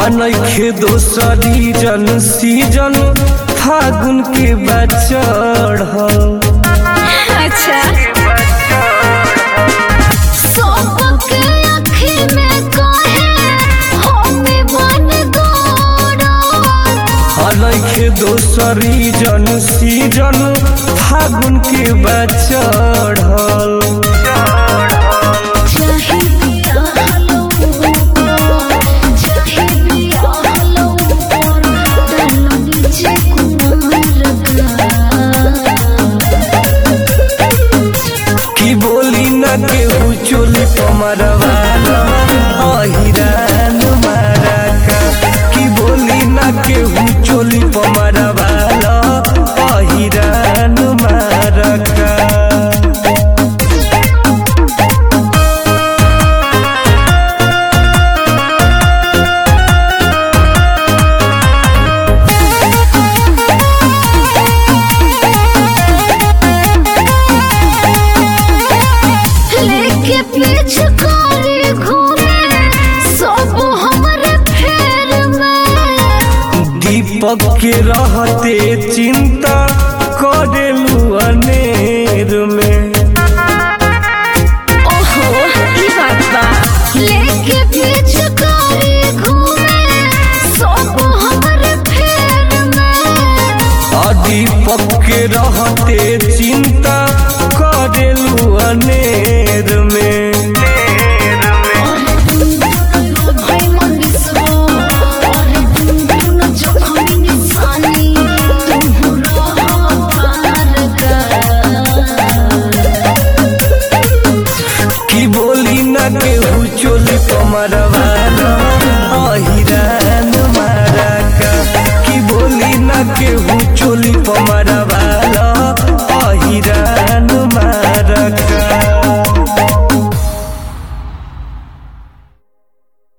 अनखे दोसरी जन सीजन फागुन के बचड़ अच्छा सबके आँखी में काहे हमें बन गोड़ा अनखे दोसरी जन सीजन फागुन के बचड़ चाहे पिया हलो चाहे पिया हलो और डालो नीचे कुमार की बोली न केहू चोली पमरवाला अहिरान मारा का की बोली न केहू चोली पमरवाला अहिरान मारा का लेके पीछे कारी घूमे सब हमरे फेर में दीपक के रहते चिंता करेलू अनेर में ओहो ई बात बा लेके पीछे कारी घूमे सब हमरे फेर में आ दीपक के रहते चिंता करेलू अनेर में अरे तुम भाई मनीषो अरे तुम तुम जखमी निशानी तुम रहो पार का की बोली न केहू चोली पमरवाला अहिरान मारा का की बोली न केहू चोली पमर